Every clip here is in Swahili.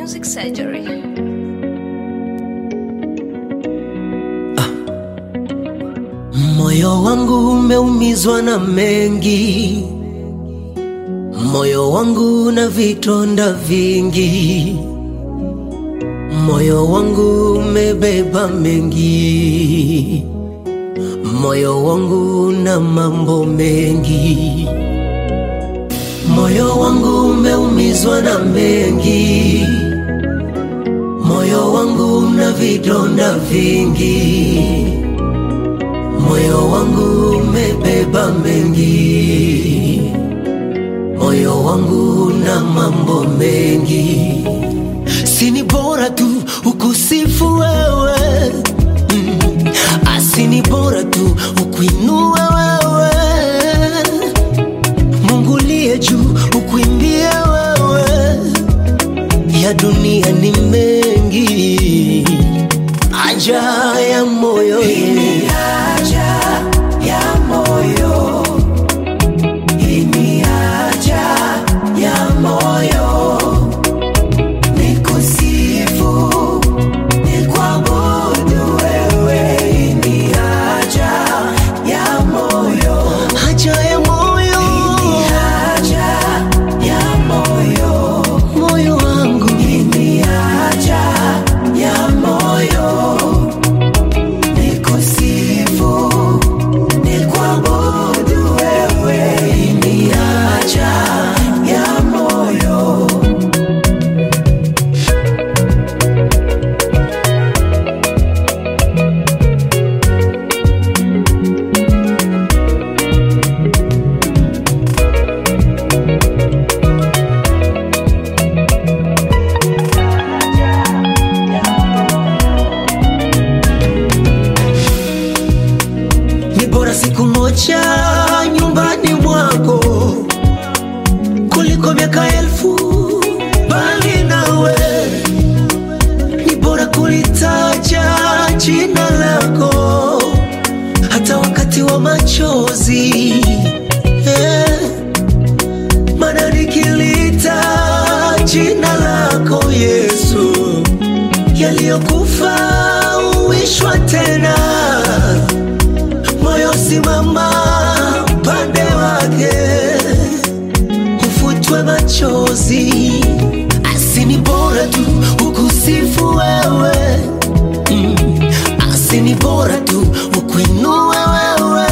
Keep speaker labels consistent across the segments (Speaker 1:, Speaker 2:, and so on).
Speaker 1: Music Surgery.
Speaker 2: Moyo wangu umeumizwa na mengi, moyo wangu na vitonda vingi, moyo wangu umebeba mengi, moyo wangu na mambo mengi, moyo wangu umeumizwa na mengi, moyo wangu na vidonda vingi moyo wangu umebeba mengi, moyo wangu na mambo mengi. Sini bora tu ukusifu wewe mm. Asini bora tu ukuinue wewe Mungu liye juu ukuimbie wewe, ya dunia ni mengi, aja ya moyo
Speaker 3: Hii haja ya moyo, hii ni haja ya moyo, nikusifu, nikuabudu wewe, hii ni haja ya moyo,
Speaker 2: haja ya moyo
Speaker 3: ni haja ya moyo,
Speaker 2: moyo wangu
Speaker 3: hii ni haja ya moyo, nikusifu, nikuabudu wewe, hii ni haja ya moyo.
Speaker 2: ni bora siku moja nyumbani mwako kuliko miaka elfu bali nawe. Ni bora kulitaja jina lako hata wakati wa machozi eh. Maana nikilita jina lako Yesu, yaliyokufa uishwa tena moyo simama pande wake, ufutwe machozi. Asini bora tu ukusifu wewe mm. Asini bora tu ukuinue wewe,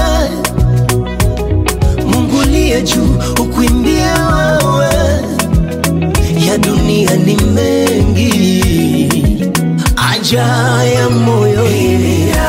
Speaker 2: Mungu liye juu ukuimbie wewe, ya dunia ni mengi, aja ya moyo
Speaker 3: Hii ni